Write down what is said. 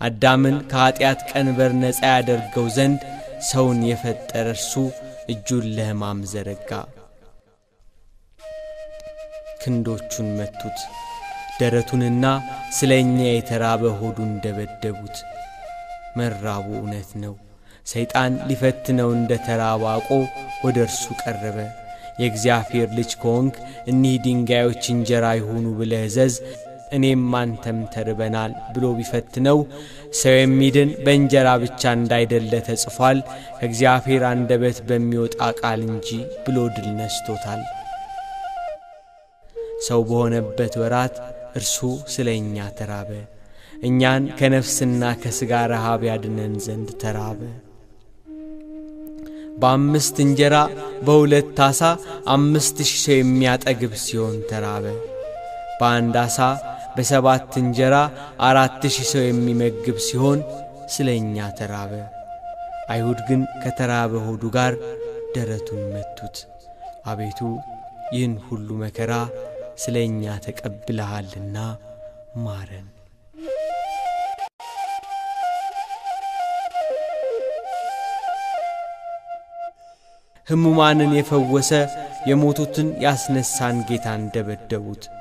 አዳምን ከኀጢአት ቀንበር ነፃ ያደርገው ዘንድ ሰውን የፈጠረ እርሱ እጁን ለሕማም ዘረጋ። ክንዶቹን መቱት፣ ደረቱንና ስለ እኛ የተራበ ሆዱን ደበደቡት። መራቡ እውነት ነው። ሰይጣን ሊፈትነው እንደ ተራበ አውቆ ወደ እርሱ ቀረበ። የእግዚአብሔር ልጅ ከሆንክ እኒህ ድንጋዮች እንጀራ ይሁኑ ብለህ እዘዝ፣ እኔም አንተም ተርበናል ብሎ ቢፈትነው ሰው የሚድን በእንጀራ ብቻ እንዳይደለ ተጽፏል፣ ከእግዚአብሔር አንደበት በሚወጣ ቃል እንጂ ብሎ ድል ነስቶታል። ሰው በሆነበት ወራት እርሱ ስለ እኛ ተራበ። እኛን ከነፍስና ከሥጋ ረሃብ ያድነን ዘንድ ተራበ። በአምስት እንጀራ በሁለት ዓሣ አምስት ሺህ ሰው የሚያጠግብ ሲሆን ተራበ። በአንድ ዓሣ በሰባት እንጀራ አራት ሺህ ሰው የሚመግብ ሲሆን ስለ እኛ ተራበ። አይሁድ ግን ከተራበ ሆዱ ጋር ደረቱን መቱት። አቤቱ ይህን ሁሉ መከራ ስለ እኛ ተቀብለሃልና ማረን። ሕሙማንን የፈወሰ የሞቱትን ያስነሳን ጌታን ደበደቡት።